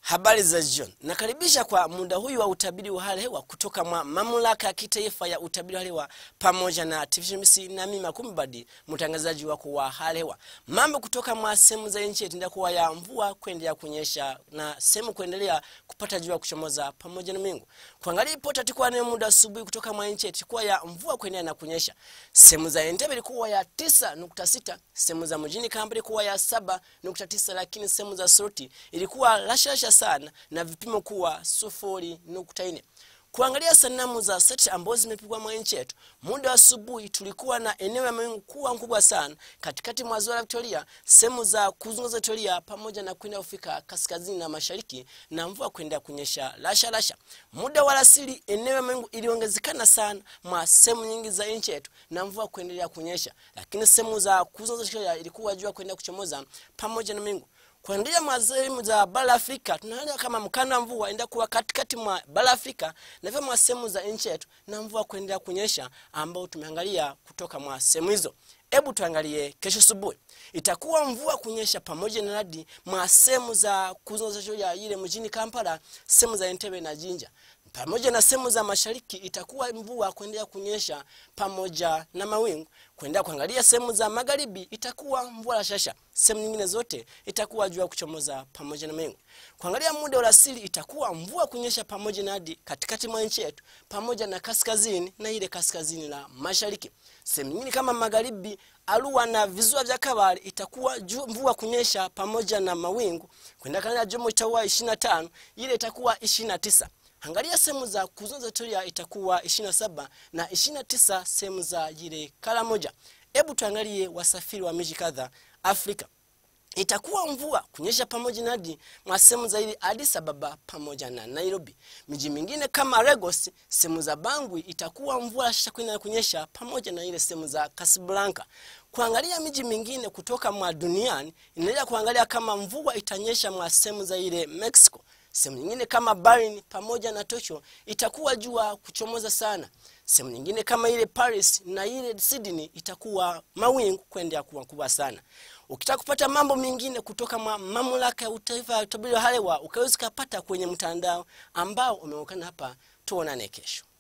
Habari za jioni. Nakaribisha kwa muda huyu wa utabiri wa hali hewa kutoka mwa mamlaka ya kitaifa ya utabiri wa hali hewa pamoja na TVMC na mimi Makumbadi, mtangazaji wako wa hali hewa. Mambo kutoka mwa sehemu za nchi itaendelea kuwa ya mvua kuendelea kunyesha na sehemu kuendelea kupata jua kuchomoza pamoja na mingu. Kuangalia ripoti atakuwa ni muda asubuhi kutoka mwa nchi itakuwa ya mvua kuendelea na kunyesha. Sehemu za Entebbe ilikuwa ya 9.6, sehemu za mjini Kampala ilikuwa ya 7.9, lakini sehemu za Soroti ilikuwa lashalasha sana na vipimo kuwa sufuri nukta nne. Kuangalia sanamu za seti ambazo zimepigwa mwa nchi yetu, muda wa asubuhi tulikuwa na eneo la mawingu kuwa mkubwa sana katikati mwa ziwa la Victoria, sehemu za kuzunguza Victoria pamoja na kwenda kufika kaskazini na mashariki, na mvua kwenda kunyesha lasha lasha. Muda wa alasiri, eneo la mawingu iliongezekana sana mwa sehemu nyingi za nchi yetu na mvua kuendelea kunyesha, lakini sehemu za kuzunguza Victoria ilikuwa jua kwenda kuchomoza pamoja na mingu kuendelea mwa sehemu za bara la Afrika tunaona kama mkanda wa mvua enda kuwa katikati mwa bara la Afrika na vile mwa sehemu za nchi yetu na mvua kuendelea kunyesha, ambao tumeangalia kutoka mwa sehemu hizo. Hebu tuangalie kesho asubuhi, itakuwa mvua kunyesha pamoja na radi mwa sehemu za kuzunguza ya ile mjini Kampala, sehemu za Entebbe na Jinja pamoja na sehemu za mashariki itakuwa mvua kuendelea kunyesha pamoja na mawingu. Kuendelea kuangalia sehemu za magharibi itakuwa mvua la shasha, sehemu nyingine zote itakuwa jua kuchomoza pamoja na mawingu. Kuangalia muda wa asili itakuwa mvua kunyesha pamoja na hadi katikati mwa nchi yetu pamoja na kaskazini na ile kaskazini la mashariki. Sehemu nyingine kama magharibi, Arua na visiwa vya Kabale itakuwa ju, mvua kunyesha pamoja na mawingu. Kwenda kana Jomo itakuwa 25, ile itakuwa 29. Angalia sehemu za kuzunguza Victoria itakuwa 27 na 29 sehemu za jile kala moja. Hebu tuangalie wasafiri wa miji kadha Afrika. Itakuwa mvua kunyesha pamoja na hadi mwa sehemu za ile Addis Ababa pamoja na Nairobi. Miji mingine kama Lagos, sehemu za Bangui itakuwa mvua shasha kwenda kunyesha pamoja na ile sehemu za Casablanca. Kuangalia miji mingine kutoka mwa duniani, inaendelea kuangalia kama mvua itanyesha mwa sehemu za ile Mexico sehemu nyingine kama Berlin pamoja na Tokyo itakuwa jua kuchomoza sana. Sehemu nyingine kama ile Paris na ile Sydney itakuwa mawingu kwenda kuwa kubwa sana. Ukitaka kupata mambo mengine kutoka mamlaka ya utaifa ya utabiri wa hali wa ukaweza kupata kwenye mtandao ambao umeonekana hapa. Tuonane kesho.